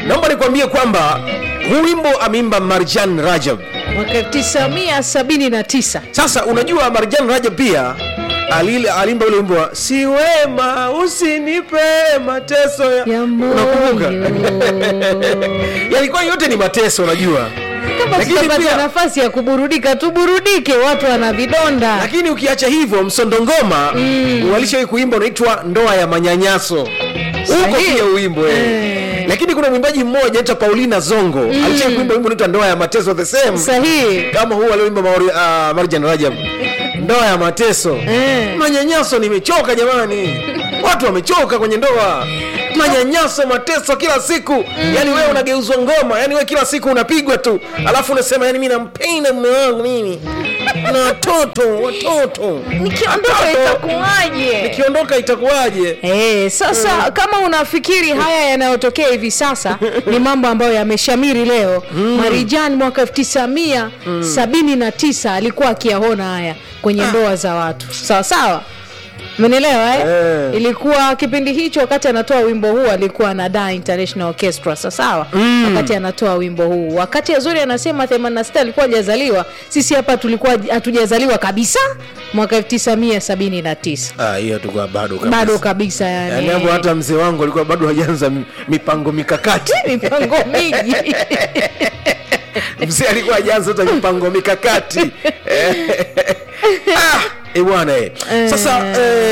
naomba nikwambie kwamba huu wimbo ameimba marjan rajab mwaka 979 sasa unajua marjan rajab pia alile- alimba ule wimbo wa si wema usinipe mateso ya, ya unakumbuka moyo yalikuwa yote ni mateso unajua kama Lakini tutapata pia- nafasi ya kuburudika tuburudike watu wana vidonda lakini ukiacha hivyo msondongoma mm. walishawahi kuimba unaitwa ndoa ya manyanyaso huko Sahihi. pia uimbo eh. Eh. lakini kuna mwimbaji mmoja anaitwa paulina zongo mm. alishawahi kuimba wimbo unaitwa ndoa ya mateso the same sahihi kama huu alioimba Mauri- uh, marjan rajab ndoa ya mateso Eh. manyanyaso nimechoka jamani watu wamechoka kwenye ndoa manyanyaso mateso kila siku mm. yani wewe unageuzwa ngoma yani wewe kila siku unapigwa tu alafu unasema yani mi nampenda mume wangu mimi na watoto watoto nikiondoka Watoto. itakuwaje nikiondoka itakuwaje Eh, sasa kama unafikiri haya yanayotokea hivi sasa ni mambo ambayo yameshamiri leo Marijan mwaka 1979 alikuwa akiyaona haya kwenye ndoa za watu sawa sawa Umenielewa eh? Eh. Ilikuwa kipindi hicho wakati anatoa wimbo huu alikuwa na Da International Orchestra sawa sawa. Wakati anatoa wimbo huu. Wakati Azuri anasema 86 alikuwa hajazaliwa, sisi hapa tulikuwa hatujazaliwa kabisa mwaka 1979. Ah, hiyo tulikuwa bado kabisa. Bado kabisa yani. yani hapo hata mzee wangu alikuwa bado hajaanza mi- mipango mikakati mipango mingi. mzee alikuwa hajaanza hata mipango mikakati ah, eh, bwana eh. sasa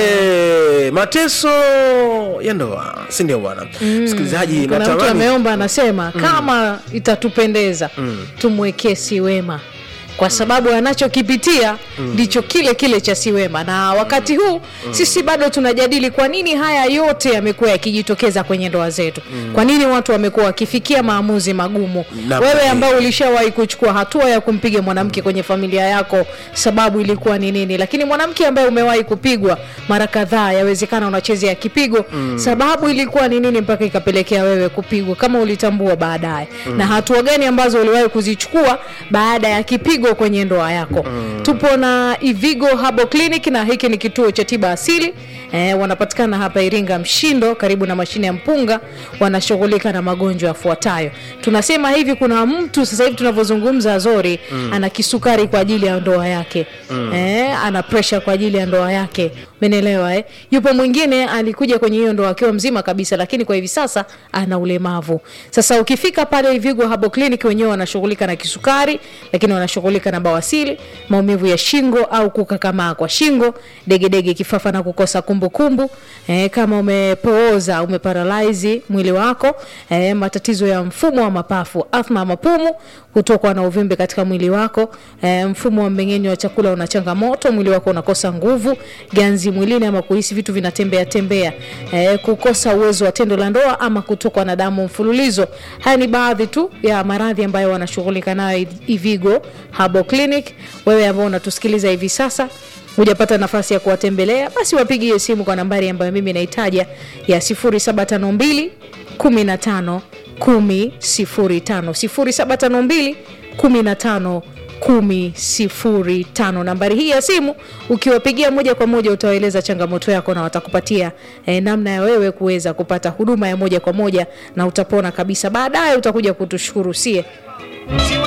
eh, mateso ya ndoa si ndio bwana msikilizaji Kuna mtu natamani ameomba anasema kama itatupendeza tumwekee Siwema kwa sababu anachokipitia ndicho kile kile cha Siwema, na wakati huu sisi bado tunajadili kwa nini haya yote yamekuwa yakijitokeza kwenye ndoa zetu. Kwa nini watu wamekuwa wakifikia maamuzi magumu? Na- Wewe ambao ulishawahi kuchukua hatua ya kumpiga mwanamke kwenye familia yako, sababu ilikuwa ni nini? Lakini mwanamke ambaye umewahi kupigwa mara kadhaa, yawezekana unachezea kipigo, sababu ilikuwa ni nini mpaka ikapelekea wewe kupigwa, kama ulitambua baadaye, na hatua gani ambazo uliwahi kuzichukua baada ya kipigo kwenye ndoa yako. Tupo na Ivigo Habo Clinic na hiki ni kituo cha tiba asili eh, wanapatikana hapa Iringa Mshindo, karibu na mashine ya mpunga. Wanashughulika na magonjwa yafuatayo. Tunasema hivi, kuna mtu sasa hivi tunavyozungumza, Azori ana kisukari kwa ajili ya ndoa yake eh, ana pressure kwa ajili ya ndoa yake, umenielewa eh? Yupo mwingine alikuja kwenye hiyo ndoa akiwa mzima kabisa, lakini kwa hivi sasa ana ulemavu. Sasa ukifika pale Ivigo Habo Clinic, wenyewe wanashughulika na kisukari, lakini wanashughulika na bawasili, maumivu ya shingo au kukakamaa kwa shingo, degedege, kifafa na kukosa kumbukumbu eh, kama umepooza, umeparalyze mwili wako eh, matatizo ya mfumo wa mapafu, athma ya mapumu, kutokwa na uvimbe katika mwili wako eh, mfumo wa mmeng'enyo wa chakula una changamoto, mwili wako unakosa nguvu, ganzi mwilini ama kuhisi vitu vinatembea tembea, eh, kukosa uwezo wa tendo la ndoa ama kutokwa na damu mfululizo. Haya ni baadhi tu ya maradhi ambayo wanashughulika nayo Ivigo Habo Clinic. Wewe ambao unatusikiliza hivi sasa hujapata nafasi ya kuwatembelea, basi wapigie simu kwa nambari ambayo mimi naitaja ya 0752 15 10 05 0752 15 kumi sifuri tano. Nambari hii ya simu ukiwapigia moja kwa moja utawaeleza changamoto yako na watakupatia eh, namna ya wewe kuweza kupata huduma ya moja kwa moja na utapona kabisa. Baadaye utakuja kutushukuru sie